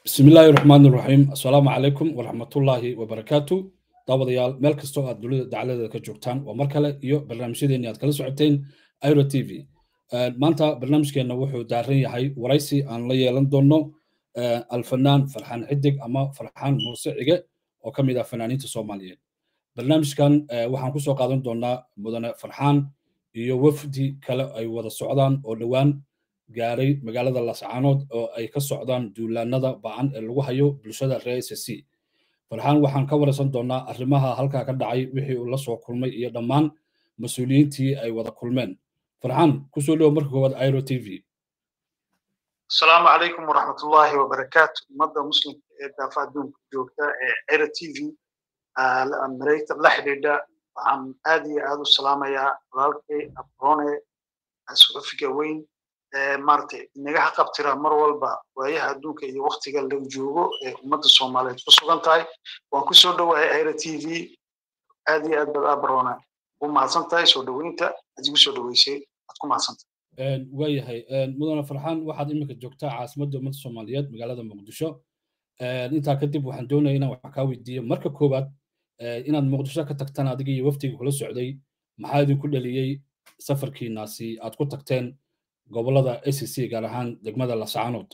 bismi illaahi raxmaan iraxiim assalaamu calaykum waraxmatullaahi wabarakaatu daawadayaal meel kastoo aad dunida dacaladeeda ka joogtaan waa mar kale iyo barnaamijyadeeni aad kala socoteen iro t v maanta barnaamijkeenna wuxuu daaran yahay waraysi aan la yeelan doono alfanaan farxaan xidig ama farxaan muuse cige oo ka mid ah fanaaniinta soomaaliyeed barnaamijkan waxaan kusoo qaadan doonaa mudane farxaan iyo wafdi kale ay wada socdaan oo dhowaan gaaray magaalada lascaanood oo ay ka socdaan duulaanada ba'an ee lagu hayo bulshada reer s c farxaan waxaan ka waraysan doonaa arrimaha halkaa ka dhacay wixii uu la soo kulmay iyo dhammaan mas-uuliyiintii ay wada kulmeen farxaan kusoo dhowo marka koowaad iro t v asalaamu calaykum waraxmatullaahi wabarakaatu ummadda muslimka ee daafa adduunka joogta ee iro t v mareyta la xidhiidha waxaan aad iyo aad u salaamayaa walaalkay abrone suxufiga weyn maaragtay inaga haqabtira mar walba waayaha adduunka iyo waktiga la joogo ee ummadda soomaaliyeed ku sugan tahay waan ku soo dhowahay aira t v aad iyo aad baad abarona u mahadsan tahay soo dhoweynta aad igu soo dhoweysay aad ku mahadsan tahay waayahay mudane farxaan waxaad iminka joogtaa caasimadda ummadda soomaaliyeed magaalada muqdisho intaa kadib waxaan doonaya inaan wax kaa weydiiyo marka koowaad inaad muqdisho ka tagtaan adiga iyo waftiga kula socday maxaa idinku dhaliyey safarkiinaasi aad ku tagteen gobolada a c c gaar ahaan degmada lascaanood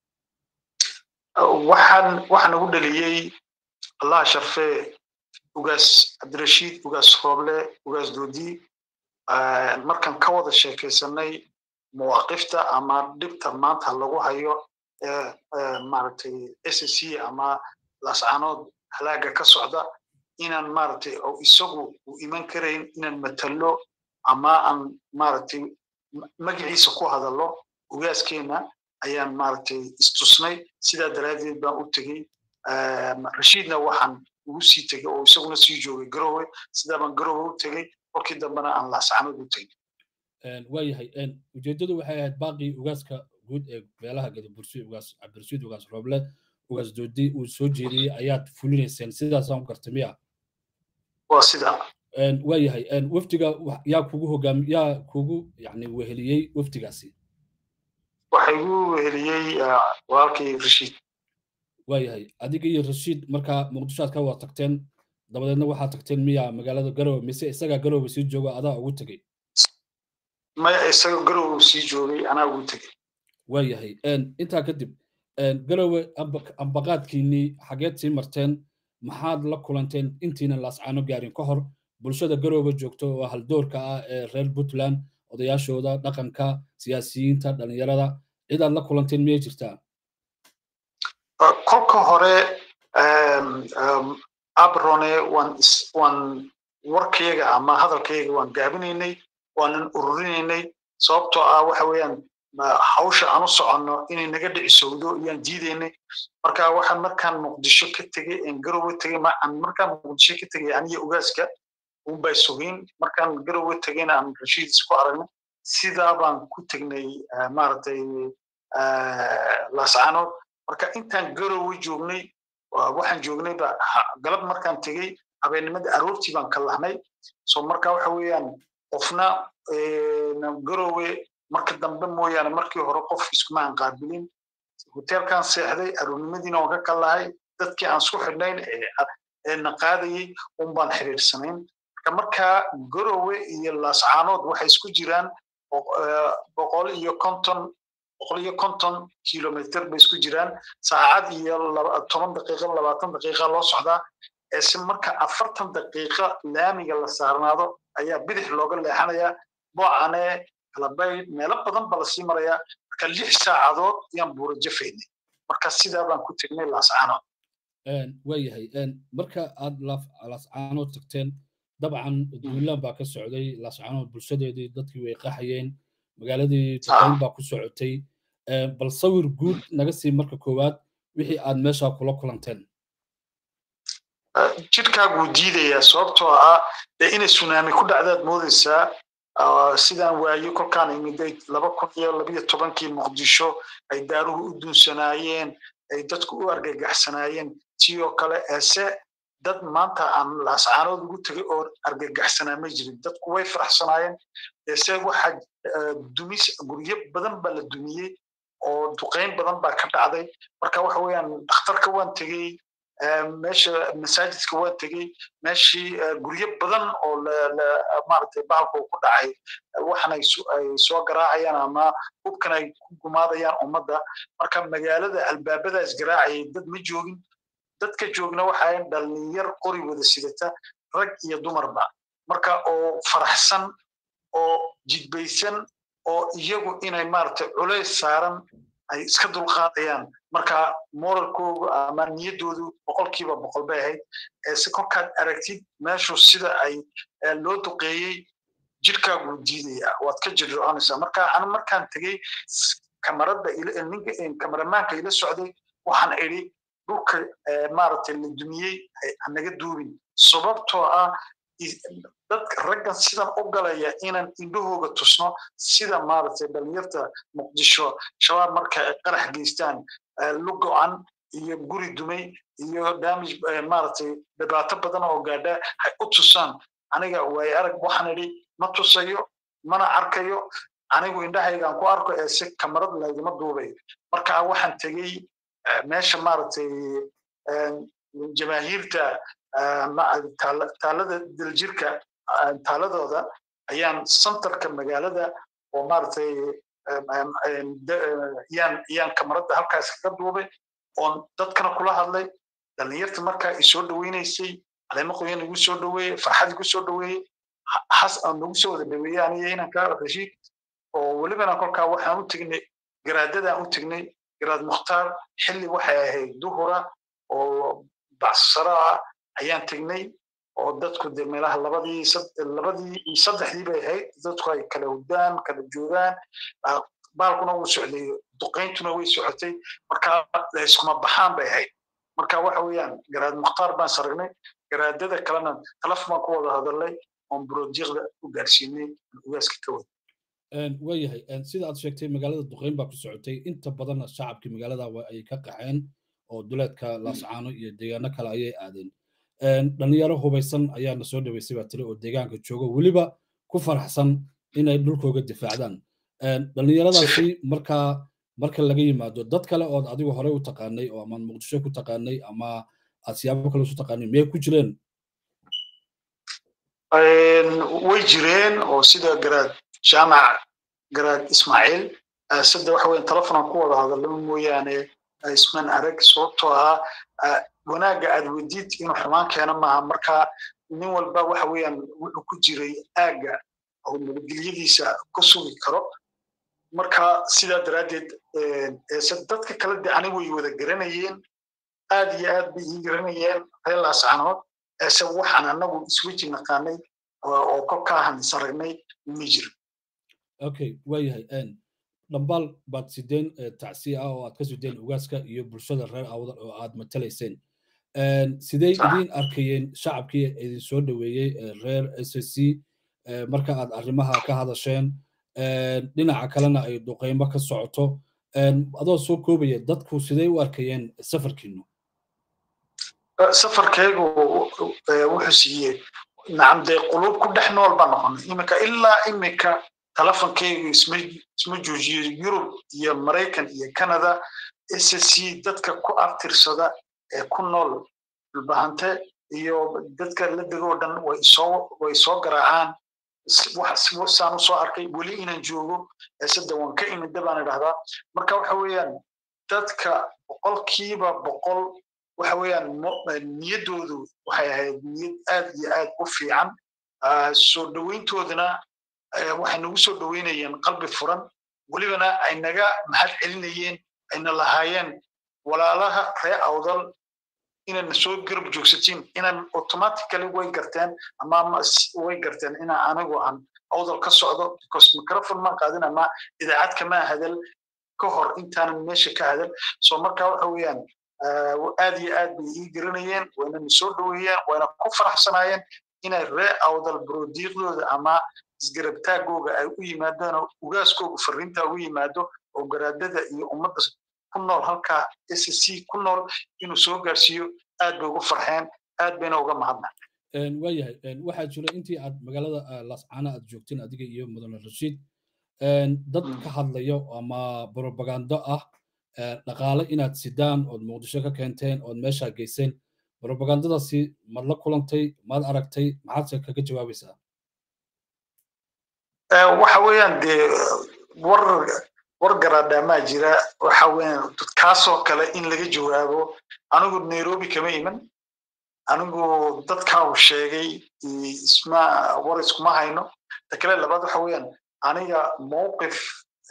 waxaan waxaan ugu dhaliyey allah sharfe ugaas cabdirashiid ugaas rooble ugaas doodi markaan ka wada sheekaysanay mawaaqifta ama dhibta maanta lagu hayo maaragtay s c ama lascaanood halaaga ka socda inaan maaragtay oo isagu uu iman karayn inaan matalo ama aan maaragtay magaciisa ku hadallo ugaaskeena ayaan maaragtay istusnay sidaa daraaddeed baan u tegey rashiidna waxaan ugu sii tegey oo isaguna sii joogay garowe sidaa baan garowe u tegey kolkii dambena aan laascanood u tegey waayahay ujeeddadu waxay ahayd baaqii ugaaska guud ee beelaha gadabursi ugaas cabdirashiid ugaas rooble ugaas doodi uu soo jeediyey ayaad fulinayseen sidaasaan ku gartay miya waa sidaa waayahay wafdiga yaa kugu hogaam yaa kugu yani weheliyey wafdigaasi waxa igu weheliyey walaalkay rashiid waayahay adiga iyo rashiid markaa muqdisho aad ka wada tagteen dabadeedna waxaad tagteen miya magaalada garowe mise isagaa garowe sii jooga adaa ugu tegey maya isaga garowe sii joogay anaa ugu tegey waayahay intaa kadib garowe ambaqaadkiinii xageed sii marteen maxaad la kulanteen intiina laascaano gaarin ka hor bulshada garooba joogto oo haldoorka ah ee reer puntland odayaashooda dhaqanka siyaasiyiinta dhalinyarada cidaad la kulanteen miyay jirtaa kolka hore abrone waan waan warkayaga ama hadalkayaga waan gaabinaynay waanan ururinaynay sababtoo ah waxa weeyaan hawsha aan u soconno inay naga dhicisowdo iyaan diidaynay marka waxaan markaan muqdisho ka tegey en garowe tegey markaan muqdisho ka tegey aniga ogaaska unbay sugiin markaan garowe tegeyna aan rashiid isku aragnay sidaa baan ku tegnay maaragtay laascaanood marka intaan garowe joognay waxaan joognayba galab markaan tegey habeennimadii aroortii baan ka lahnay so marka waxa weeyaan qofna garowe marka dambe mooyaane markii hore qof iskumaan qaabilin hoteelkaan seexday aroornimadiina waan ka kallahay dadkii aan isku xidhnayn ee na qaadayey un baan xiriirsanayn marka markaa garowe iyo laascaanood waxay isku jiraan boqol iyo konton boqol iyo konton kilomitr bay isku jiraan saacad iyo toban daqiiqa labaatan daqiiqa loo socdaa ese marka afartan daqiiqa laamiga la saarnaado ayaa bidix looga leexanayaa boocane kalabayd meelo badan ba lasii marayaa marka lix saacadood ayaan buura jafaynay marka sidaa baan ku tegnay laascaanood waayahay marka aad laascaanood tagteen dabcan duulaan baa ka socday laascaanood bulshadeedii dadkii way qaxayeen magaaladii duqayn baa ku socotay bal sawir guud naga sii marka koowaad wixii aad meeshaa kula kulanteen jidhkaaguu diidayaa sababtoo ah dee inay sunaami ku dhacdaad moodaysaa sidaan waayo kolkaan imiday laba kun iyo labiyo tobankii muqdisho ay daaruhu u duunsanaayeen ay dadku u argagaxsanaayeen tii oo kale eese dad maanta aan laascaanood ugu tegay oo argagaxsanaa ma jirin dadku way faraxsanaayeen eese waxa dumis guryo badan baa la dumiyey oo duqeyn badan baa ka dhacday marka waxa weeyaan dhakhtarka waan tegey meesha masaajidka waan tegey meeshii guryo badan oo maaragtay bahalka ku dhacay waxan ay soo garaacayaan ama hubkan ay ku gumaadayaan ummadda marka magaalada albaabadaas garaacayay dad ma joogin dadka joogna waxaa dhalinyar qori wada sidata rag iyo dumarba marka oo faraxsan oo jidbaysan oo iyagu inay maaragtay culays saaran ay iska dulqaadayaan marka moralkoogu ama niyaddoodu boqolkiiba boqol bay ahayd se kolkaad aragtid meeshu sida ay loo duqeeyey jirkaagu diidaya waad ka jirroconaysaa marka an markaan tegey kamaradda ninka kamaramaanka ila socday waxaan idhi dhulka maaragtay la dumiyey hanaga duubin sababtoo ah dadka raggan sidan u galaya inaan indhahooga tusno sida maaragtay dhalinyarta muqdisho shabaab marka ay qarax geystaan lugo-an iyo guri dumay iyo damage maaragtay dhibaato badan oo gaadha hay u tusaan aniga waay arag waxaan idhi ma tusayo mana arkayo anigu indhahaygaan ku arko ee si kamarad laygama duubayo marka waxaan tegey meesha maaragtay jamaahiirta taalada daljirka taaladooda ayaan santarka magaalada oo maaragtay yaan yaan kamaradda halkaas kaga duubay oon dadkana kula hadlay dhalinyarta markaa i soo dhaweynaysay caleemo qoyan igu soo dhaweeyey farxad igu soo dhaweeyey has nagu soo wada dhaweeyey aniga inanka rashiid oo welibana kolkaa waxaan u tegnay garaadadaan u tegnay garaad mukhtaar xilli waxay ahayd duhura oo bacsara ah ayaan tegnay oo dadku de meelaha labadii labadii iyo saddexdii bay ahayd dadku ay kala hudaan kala joogaan baalkuna wuu socday duqayntuna way socotay marka iskuma baxaan bay ahayd marka waxa weeyaan garaad mukhtaar baan saragnay garaadada kalena talaf baan ku wada hadalnay oon buroodiiqda u gaarsiinay ugaaska ka wada waayahay sida aad sheegtay magaalada duqeyn baa ku socotay inta badanna shacabkii magaalada ay ka qaxeen oo duleedka laascaano iyo deegaano kale ayay aadeen dhalinyaro hubaysan ayaana soo dhaweysay baa tiri oo deegaanka jooga weliba ku faraxsan inay dhulkooga difaacdaan dhalinyaradaasi markaa marka laga yimaado dad kale ood adigu horey u taqaanay oo ama muqdisho ku taqaanay ama aad siyaabo kale isu taqaanay miyay ku jireen way jireen oo sida garaad jaamac garaad ismaaciil sida waxa weyan telefonan ku wada hadallo mooyaane isman arag sababtoo ah wanaagga aad wediid inuu xumaan keena maaha marka nin walba waxa weeyaan wuxuu ku jiray aagga oo nabadgelyadiisa ku sugi karo marka sidaa daraaddeed dadka kale de anigu way wada garanayeen aad iyo aad bay ii garanayeen reer laascanood ese waxaan anagu isweji naqaanay oo kolkaahan saragnay ma jiro okay waayahay dhambaal baad sideen tacsiya ah oo aad ka sideen ugaaska iyo bulshada reer awdal oo aad matalayseen sidey idiin arkayeen shacabkii idin soo dhaweeyey reer s c marka aad arrimaha ka hadasheen dhinaca kalena ay duqeymo ka socoto adoo soo koobaya dadku sidey u arkayeen safarkiinu safarkaygu wuxuu siiyey nacam dee quluub ku dhex nool baa noqonay iminka ilaa iminka telefonkaygu isma joojiyo yurub iyo maraykan iyo canada s c dadka ku aftirsada ee ku nool dhulbahante iyo dadka la degoo dhan way soo way soo garaacaan saan u soo arkay weli inaan joogo sida waan ka imida baan idhahdaa marka waxa weeyaan dadka boqolkiiba boqol waxa weeyaan niyaddoodu waxay ahayd niyad aad iyo aad u fiican soo dhoweyntoodana waxay nagu soo dhoweynayeen qalbi furan welibana ay naga mahad celinayeen ayna lahaayeen walaalaha ree awdal inayna soo garab joogsatiin inaan automatically way garteen ama way garteen inaa anigu aan awdal ka socdo because microphone maan qaadin ama idaacad kamaa hadal ka hor intaanan meesha ka hadal so marka waxa weeyaan aad iyo aad bay ii garanayeen waynana soo dhoweeyeen wayna ku faraxsanaayeen inay ree awdal brodiiqdooda ama isgarabtaagooga ay u yimaadaan oo ugaaskooga fariinta ugu yimaado oo garaadada iyo ummadda ku nool halkaa s c ku nool inuu soo gaarsiiyo aad bay ugu farxeen aad bayna uga mahadna waayahay waxaa jira intii aad magaalada laascaana aad joogteen adiga iyo mudane rashiid dad ka hadlayo ama propagando ah dhaqaale inaad sidaan ood muqdisho ka keenteen ood meeshaa geyseen propagandadaasi maad la kulantay maad aragtay maxaadse kaga jawaabaysaa waxa weeyaan dee war war garaadhaamaa jira waxa weeyaan kaasoo kale in laga jawaabo anigu nairobi kama iman anigu dadkaa uu sheegay isma war iskuma hayno ta kale labaad waxa weeyaan aniga mowqif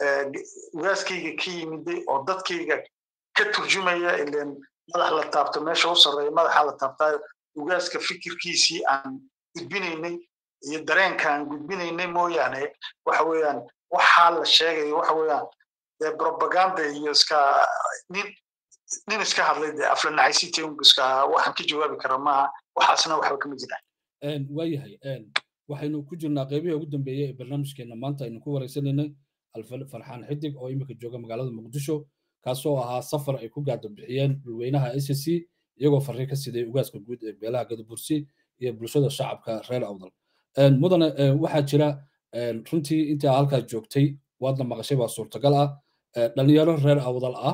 ugaaskayga ka yimiday oo dadkayga ka turjumaya ilen madax la taabto meesha u sarreeya madaxa la taabtaayo ugaaska fikirkiisii aan gudbinaynay iyo dareenka aan gudbinaynay mooyaane waxa weeyaan waxaa la sheegayo waxa weeyaan dee propaganda iyo iska nin nin iska hadlay dee aflanacaysitii un iska waxaan ka jawaabi kara maaha waxaasna waxba kama jiraan waayahay waxaynu ku jirnaa qaybihii ugu dambeeyey ee barnaamijkeena maanta aynu ku wareysanaynay farxaan xidig oo imika jooga magaalada muqdisho kaasoo ahaa safar ay ku gaado bixiyeen dhulweynaha s c iyagoo farri ka siday ugaaska guud ee beelaha gadabursi iyo bulshada shacabka reer awdal mudane waxaa jira runtii intii halkaa joogtay waadna maqashay baa suurtagal ah dhalinyaro reer awdal ah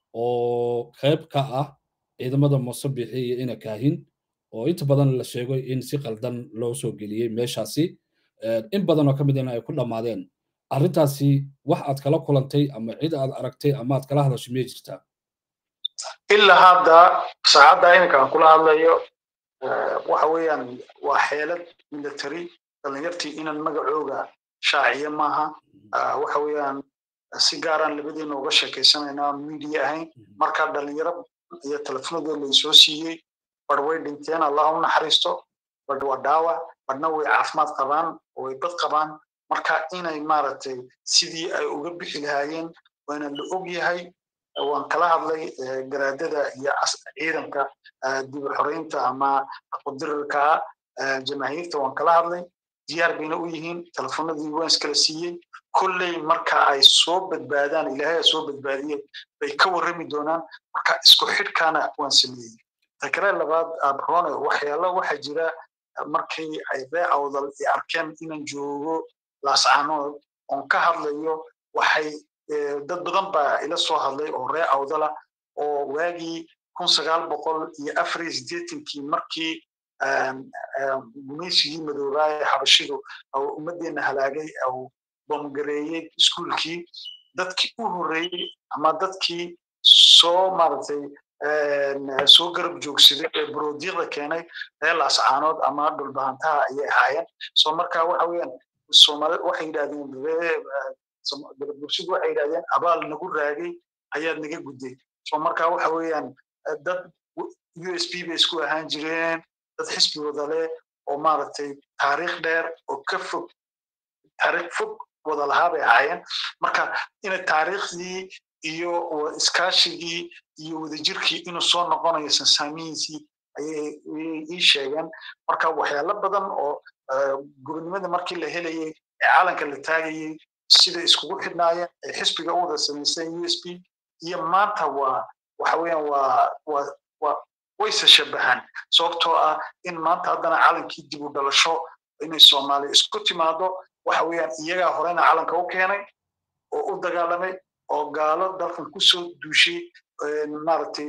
oo qayb ka ah ciidamada musabixi iyo ina kaahin oo inta badan la sheego in si qaldan loo soo geliyey meeshaasi in badan oo ka midina ay ku dhammaadeen arrintaasi wax aad kala kulantay ama cid aad aragtay ama aad kala hadashay miyay jirtaa ilaa hadda saacadda iminka aan kula hadlayo waxa weeyaan waa xeelad military dhallinyartii inaan magacooga shaaciya maaha waxa weeyaan si gaaraan labadeena uga sheekaysanaynaa media ahayn marka dhalinyaro iyo telefonadooda laysoo siiyey bar way dhinteen allah u naxariisto badh waa dhaawac badhna way caafimaad qabaan oo way bad qabaan marka inay maaragtay sidii ay uga bixi lahaayeen waana la og yahay waan kala hadlay garaadada iyo ciidanka dib u xoreynta ama qudirarka jamaahiirta waan kala hadlay diyaar bayna u yihiin telefonadii waan iskala siiyey kolley marka ay soo badbaadaan ilaahay ay soo badbaadiyeen bay ka warrami doonaan marka isku xidhkaana waan sameeyey takare labaad abrone waxyaalo waxaa jira markii ay ree awdal ay arkeen inaan joogo laascaanood oon ka hadlayo waxay dad badan baa ila soo hadlay oo ree awdala oo waagii kun sagaal boqol iyo afar iyo siddeetankii markii gumaysigii madoobaaye xabashidu ummaddeena halaagay au bomgareeyey iskuulkii dadkii u horreeyey ama dadkii soo maaragtay soo garab joogsaday ee baroodiiqda keenay ree laascaanood ama dhulbahantaha ayay ahaayeen so marka waxa weeyaan soomaalid waxay yidhahdeen ree bulshadu waxay yidhahdeen abaal nagu raagay ayaad naga gudday so marka waxa weeyaan dad u s b bay isku ahaan jireen dad xisbigooda leh oo maaragtay taariikh dheer oo ka fog taariikh fog wada lahaa bay ahaayeen marka inay taariikhdii iyo iskaashigii iyo wadajirkii inuu soo noqonayo sansaamihiisii ayay ii sheegeen marka waxyaalo badan oo gobonnimada markii la helayey ee caalanka la taagayey siday iskugu xidhnaayeen ee xisbiga u wada samaysteen u s b iyo maanta waa waxa weeyaan waa waa waa wayse shabahaan sababtoo ah in maanta haddana calankii dib u dhalasho inay soomaaliya isku timaado waxa weeyaan iyagaa horena calanka u keenay oo u dagaalamay oo gaalo dalkan kusoo duushay maaragtay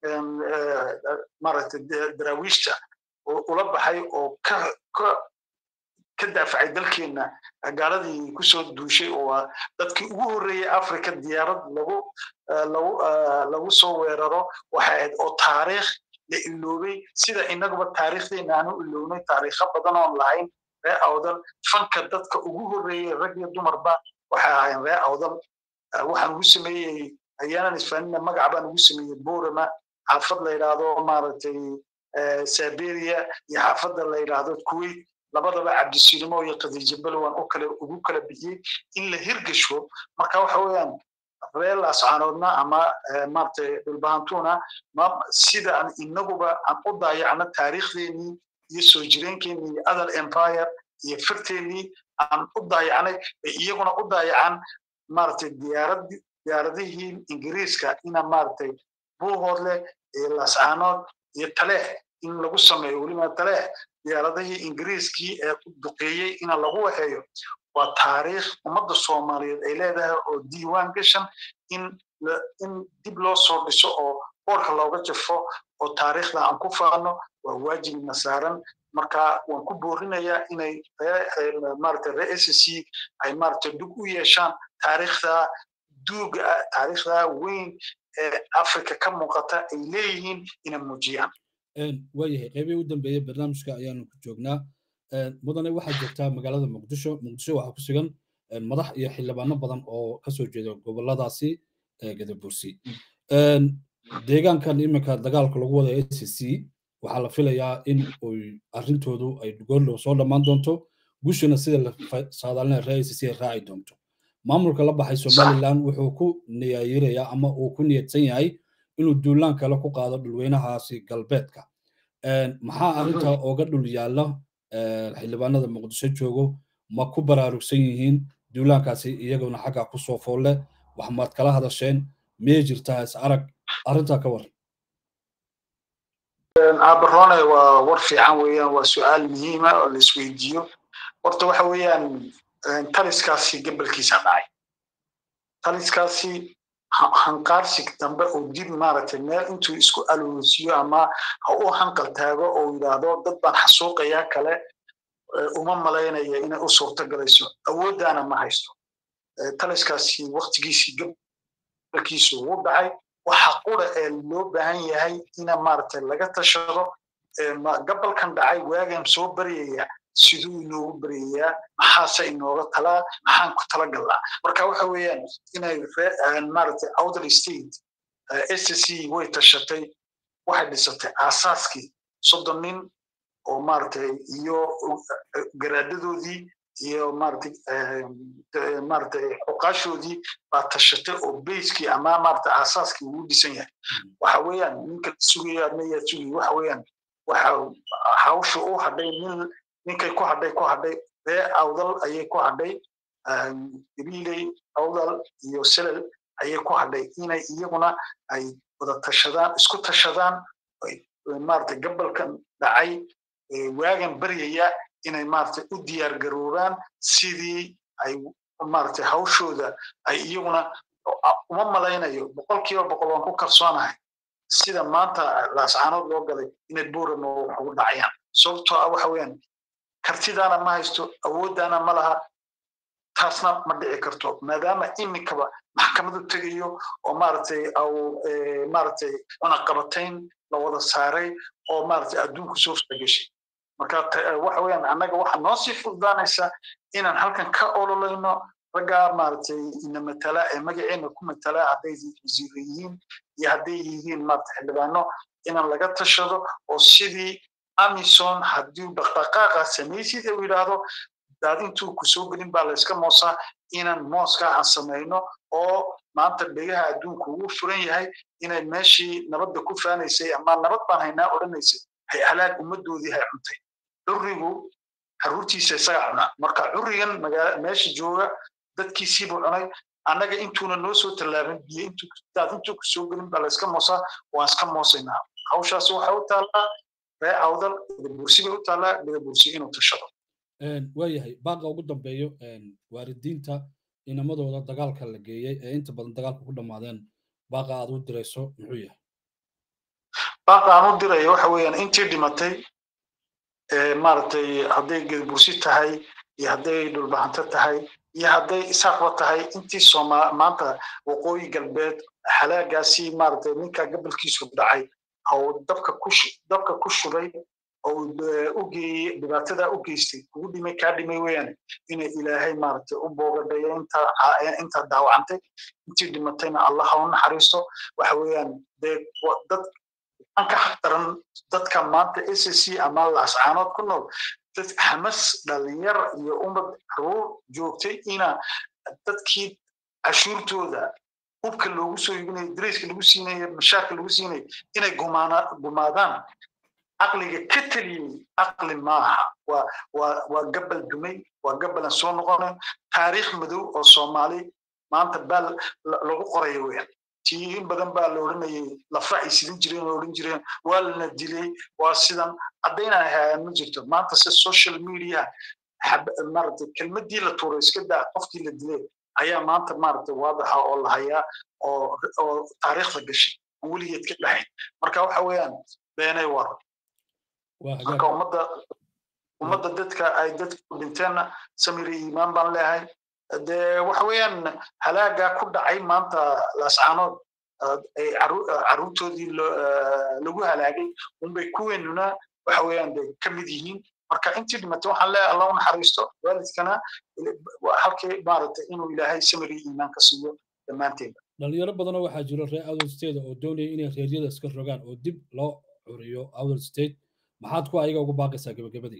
maaragtay daraawiishta ula baxay oo ka ka ka daafacay dalkeenna gaaladii kusoo duushay oo waa dadkii ugu horreeyey africa diyaarad lagu lagu lagu soo weeraro waxay ahayd oo taariikh la iloobay sida inaguba taariikhdeena aanu ilownay taariikho badan oon lahayn ree awdal fanka dadka ugu horreeyey rag iyo dumarba waxay ahaayeen ree awdal waxaan ugu sameeyey ayaanan isfaanina magac baan ugu sameeyey borama xaafad la yidhaahdo maaragtay siberia iyo xaafadda la yidhaahdo kuwait labadaba cabdisilimo iyo khadiija balwan u kale ugu kala bixiyey in la hirgasho marka waxa weeyaan reel ascaanoodna ama maaragtay dhulbahantuna ma sida aan inaguba aan u daayacno taariikhdeenii iyo soo jireenkeenii iyo adal empire iyo firteenii aan u daayacnay bay iyaguna u daayacaan maaragtay diyaarad diyaaradihii ingiriiska ina maaragtay buuhoodle iyo lascaanood iyo taleex in lagu sameeyo weliba taleex diyaaradihii ingiriiskii ee duqeeyey ina lagu waxeeyo waa taariikh ummadda soomaaliyeed ay leedahay oo diiwaan gashan in in dib loo soo dhiso oo boorka looga jafo oo taariikhda aan ku faano waa waajibna saaran marka waan ku boorinayaa inay maarata ree s c ay maarata dhug u yeeshaan taariikhda duuga taariikhda weyn ee africa ka muuqata ay leeyihiin inay muujiyaan waayahay qeybihii u dambeeyey barnaamijka ayaanu ku joognaa mudane waxaa joogtaa magaalada muqdisho muqdisho waxaa ku sugan madax iyo xildhibaano badan oo kasoo jeeda goboladaasi gadabursi deegaankan iminka dagaalka lagu wada a c c waxaa la filayaa in uy arrintoodu ay goordhow soo dhammaan doonto gushina sida la saadaalina ree a c c ay raaci doonto maamulka la baxay somaliland wuxuu ku niyaayirayaa ama uu ku niyadsan yahay inuu duulaan kale ku qaado dhulweynahaasi galbeedka maxaa arrinta ooga dhul yaalla xildhibaanada muqdisho joogo ma ku baraarugsan yihiin duulaankaasi iyaguna xagga ku soo foolle wax maad kala hadasheen miyay jirtaa is arag arrintaa ka waran abarone waa war fiican weeyaan waa su-aal muhiima oo la isweydiiyo horta waxa weeyaan taliskaasi gabalkiisa dhacay taliskaasi hanqaarsig dambe oo dib maaragtay meel intuu isku aloosiyo ama ha u hanqal taago oo yidhaahdo dad baan xasuuqayaa kale uma malaynaya inay u suurto galayso awooddaana ma haysto taliskaasi waktigiisii gabalkiisu ugu dhacay waxa qura ee loo baahan yahay ina maaragtay laga tashado gabalkan dhacay waagan soo baryaya siduu inoogu baryayaa maxaase inooga talaa maxaan ku talagalnaa marka waxa weeyaan inay maaragtay outer state s c way tashatay waxay dhisatay aasaaskii soddon nin oo maaragtay iyo garaadadoodii iyo maaragtay maaragtay xuqaashoodii baa tashatay oo bayskii ama maaragtay aasaaskii ugu dhisan yahay waxa weeyaan ninka sugaya adna yaa sugaya waxa weeyaan waxa hawsha u hadhay nin ninkay ku hadhay ku hadhay ree awdal ayay ku hadhay gabiiley awdal iyo selel ayay ku hadhay inay iyaguna ay wada tashadaan isku tashadaan maaragtay gabalkan dhacay waagan baryaya inay maaragtay u diyaar garoobaan sidii ay maaragtay hawshooda ay iyaguna uma malaynayo boqolkiiba boqol waan ku kalsoonahay sida maanta laascaanood loo galay inay buurama wax ugu dhacayaan sababtoo ah waxa weeyaan kartidaana ma haysto awooddaana ma laha taasna ma dhici karto maadaama iminkaba maxkamadu tegayo oo maaragtay au maaragtay cunaqabatayn la wada saaray oo maaragtay adduunku soo fageshay marka waxa weeyaan annaga waxaa noo sii fududaanaysa inaan halkan ka ololayno raggaa maaragtay ina matala ee magaceena ku matala hadday wasiiro yihiin iyo hadday yihiin maaragtay xildhibaano inaan laga tashado oo sidii amison haddii dhaqdhaqaaqa samaysid uu yidhaahdo daadintuu ku soo gelin baa layska moosaa inaan mooska aan samayno oo maanta dhegaha adduunku ugu furan yahay inay meeshii nabadda ku faanaysay ama nabad baan haynaa odhanaysay hay halaag ummaddoodii hay cuntay currigu caruurtiisa isaga cunaa marka currigan meesha jooga dadkiisiibuu cunay annaga intuuna noo soo tallaabin biyo daadintuu ku soo gelin baa layska moosaa waan iska moosaynaa hawshaas waxay u taallaa ree awdal dhigabursi bay u taallaa dhigabursi inuu tashado waayahay baaqa ugu dambeeyo waalidiinta inamadooda dagaalka la geeyey ee inta badan dagaalka ku dhammaadeen baaqa aad u dirayso muxuu yahay baaqa aan u dirayo waxa weeyaan intii dhimatay maaragtay hadday geedbursi tahay iyo hadday dhulbahanto tahay iyo hadday isaaqba tahay intii sooma maanta waqooyi galbeed halaagaasi maaragtay ninka gabalkiisu dhacay oo dabka ku dabka ku shubay oo u geeyey dhibaatada u geystay ugu dhimay kaa dhimay weeyaan inay ilaahay maaragtay u boogadhayo inta inta daawacantay intii dhimatayna allah ha u naxariisto waxa weeyaan dee dad an ka xaq daran dadka maanta s c ama laascaanood ku nool dad hamas dhalinyar iyo ummad caruur joogtay ina dadkii cashuurtooda hubka loogu soo iibinayo dareyska lagu siinayo mashaarka lagu siinayo inay gumaadaan caqliga ka teliyey caqli maaha waa waa waa gabal dumay waa gabalan soo noqonayn taariikh madow oo soomaali maanta baa lagu qorayo weeyaan tii in badan baa la odhanayay lafa ay sidin jireen oo odhan jireen waa lana dilay waa sidan haddayna hayaan ma jirto maanta se social media maaragtay kelmadii la tuuray iska daa qofkii la dilay ayaa maanta maaragtay waadaxa oo la hayaa oo oo taariikhda gashay aan weligeed ka dhahayn marka waxa weeyaan beenay war marka ummadda ummadda dadka ay dadku dhinteenna samir iyo iimaan baan leeyahay dee waxa weeyaan halaagaa ku dhacay maanta laascaanood carruurtoodii lagu halaagay unbay kuweenuna waxa weeyaan bay ka mid yihiin marka intii dhimatay waxaan leeyahay allah u naxariisto waalidkana halkii maaragtay inuu ilaahay samir iyo iimaan ka siiyo dhammaanteeda dhalinyaro badanoo waxaa jiro reer outer state oo doonaya inay reeryada iska rogaan oo dib loo curiyo outer state maxaad ku ayaga ugu baaqaysaa gebagabadii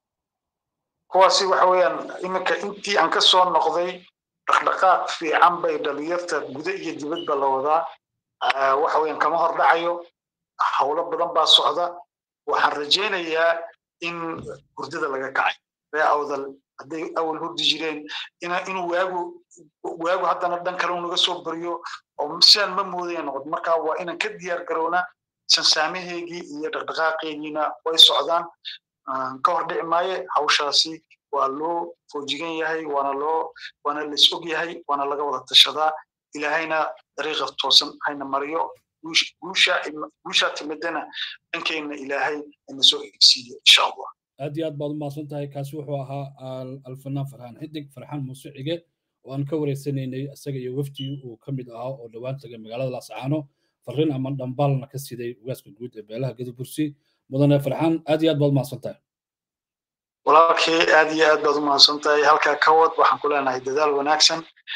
kuwaasi waxa weeyaan iminka intii aan ka soo noqday dhaqdhaqaaq fiican bay dhalinyarta guda iyo dibadba la wadaa waxa weeyaan kama hor dhacayo howlo badan baa socda waxaan rajaynayaa in hurdada laga kacay ree awdal hadday awal hurdi jireen inuu waagu waagu haddana dhan kale unaga soo baryo oo sidaan ma moodaya noqod marka waa inaan ka diyaar garownaa sansaamaheygii iyo dhaqdhaqaaqeygiina way socdaan ka hor dhici maaye hawshaasi waa loo foojigan yahay waana loo waana lais og yahay waana laga wada tashadaa ilaahayna dariiqa toosan hayna mariyo guusha guusha timidana dhankeenna ilaahay ina soo egsiiyo insha allah aad iyo aad baad u mahadsan tahay kaasi wuxuu ahaa alfanaan farxaan xidig farxaan muuse cige oo aan ka wareysanaynay isaga iyo wafdigii uu ka mid ahaa oo dhowaan tagay magaalada laascaano farriin ama dhambaalna ka siday ugaaska guud ee beelaha gadabursi mudane farxaan aad iyo aad baad u mahadsan tahay walaalkii aad iyo aad baad u mahadsan tahay halkaa ka wad waxaan ku leenahay dadaal wanaagsan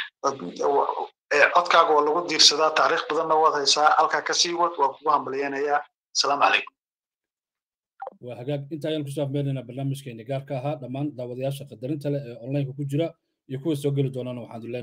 codkaaga waa lagu diirsadaa taariikh badanna waad haysaa halkaa ka sii wad waa kugu hambalyeynayaa asalaamu calaykum waa hagaag inta ayaan kusoo afmeynaynaa barnaamijkeeni gaarka ahaa dhammaan daawadayaasha qadarinta leh ee onlineka ku jira iyo kuwa soo geli doonana waxaan